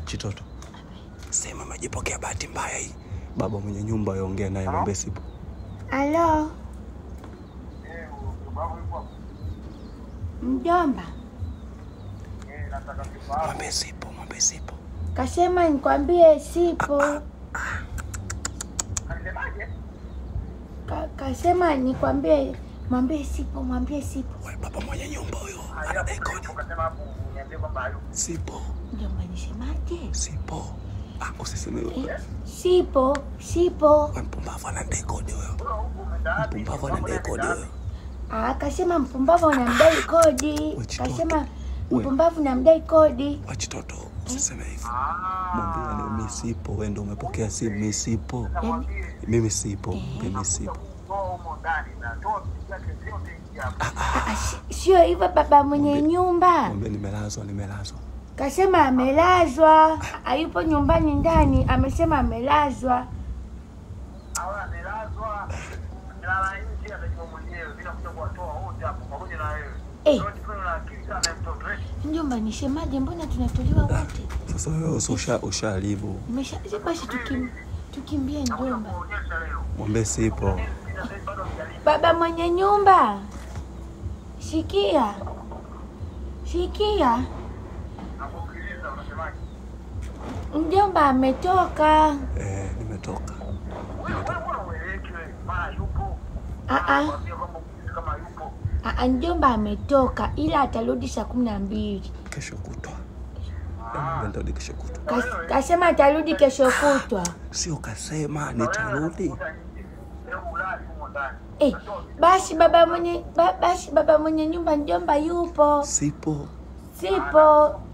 Chitoto, sema majipokea bahati mbaya hii. Baba mwenye nyumba yongea naye, mwambie sipo. Halo mjomba, Mwambie sipo, mwambie sipo. kasema nikwambie sipo. Ka, kasema nikwambie, mwambie sipo, mwambie sipo. We baba mwenye nyumba huyo anadai kodi. Sipo, Mjomba, nisemaje? sipo. Ah, usiseme hivyo. Sipo, sipo. We mpumbavu anadai kodi huyo. Mpumbavu anadai kodi huyo. Ah, kasema mpumbavu unamdai kodi. We Chitoto. Kasema We. mpumbavu unamdai kodi. We Chitoto, usiseme hivyo. Mwambie yani mimi sipo, wewe ndio umepokea simu, mimi sipo. Yaani, Mimi sipo, mimi sipo. ah, ah, si- sio hivyo baba mwenye nyumba. Mwambie nimelazwa, nimelazwa. Kasema amelazwa, hayupo nyumbani ndani, amesema amelazwa. Eh. Mjomba, nisemaje? Mbona tunatolewa wote? Sasa wewe usi- usha usharibu. Nimesha basi tukim, tukimbie mjomba. Mwambie sipo. Baba mwenye nyumba, sikia, sikia, mjomba ametoka. Eh, nimetoka. Ah, ah, ah, ah, mjomba ametoka, ila atarudi saa kumi na mbili. Kesho kutwa. Hebu nitarudi kesho kutwa. Kas- Kasema atarudi kesho kutwa. Sio kasema nitarudi. Eh, basi baba mwenye ba, basi baba mwenye nyumba mjomba yupo. Sipo. Sipo.